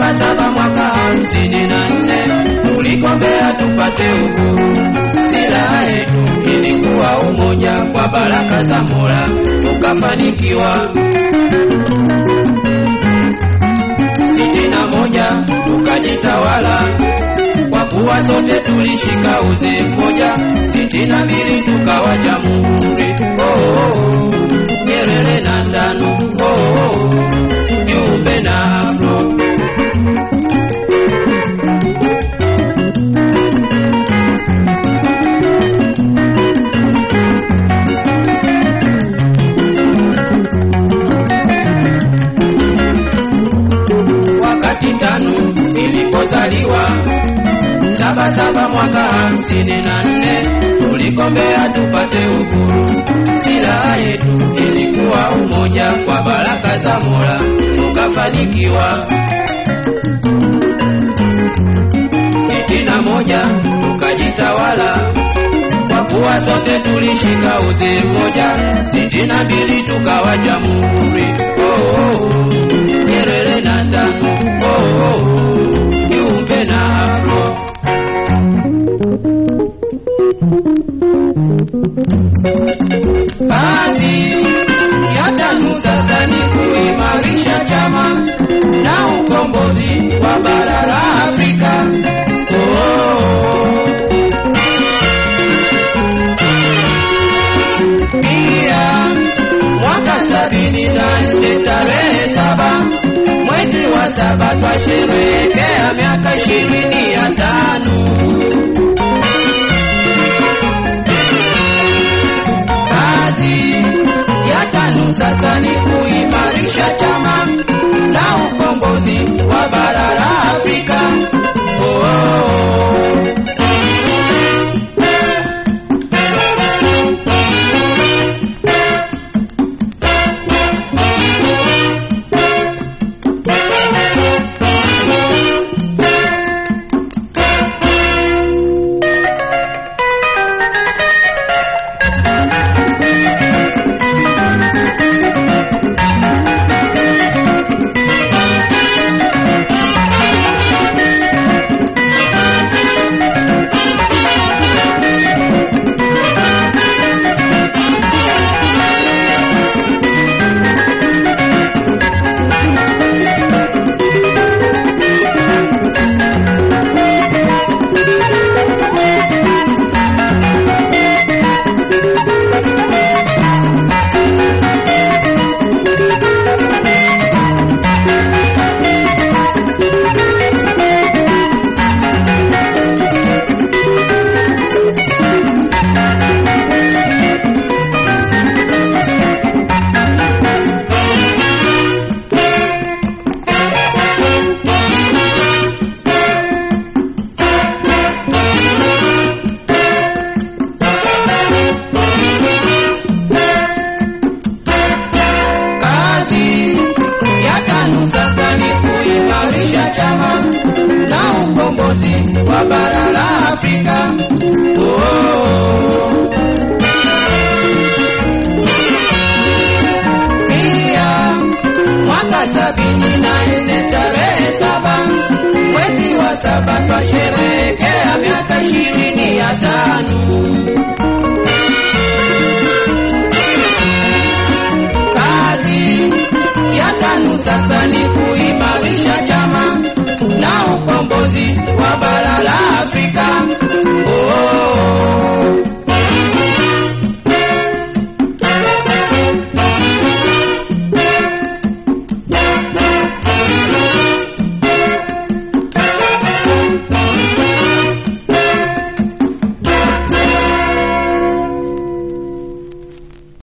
saba saba mwaka hamsini na nne tuligombea tupate uhuru. Silaha yetu ilikuwa umoja, kwa baraka za Mola tukafanikiwa. sitini na moja tukajitawala kwa kuwa sote tulishika uzi mmoja. sitini na mbili tukawa jamhuri. Oh, oh, oh. Nyerere na Tano, oh, oh, oh. Jumbe na Afro wakati tano ilipozaliwa saba saba mwaka hamsini na nne tuligombea tupate uhuru. Silaha yetu ilikuwa umoja, kwa baraka za Mola tukafanikiwa. sitini na moja tukajitawala kwa kuwa sote tulishika uzi mmoja. sitini na mbili tukawa jamhuri. Oh, oh, oh. Nyerere na Tano, oh, oh, oh. Jumbe na Afro Kazi ya TANU sasa ni kuimarisha chama na ukombozi wa bara la Afrika. Oh. Pia mwaka sabini na nne tarehe saba mwezi wa saba twasherehekea miaka ishirini ya TANU. kazi ya TANU sasa ni kuimarisha chama na ukombozi wa bara la Afrika. Oh, oh, oh. Kazi ya TANU sasa ni kuimarisha chama na ukombozi wa bara la Afrika. Oh. Pia mwaka sabini na nne tarehe saba mwezi wa saba twashe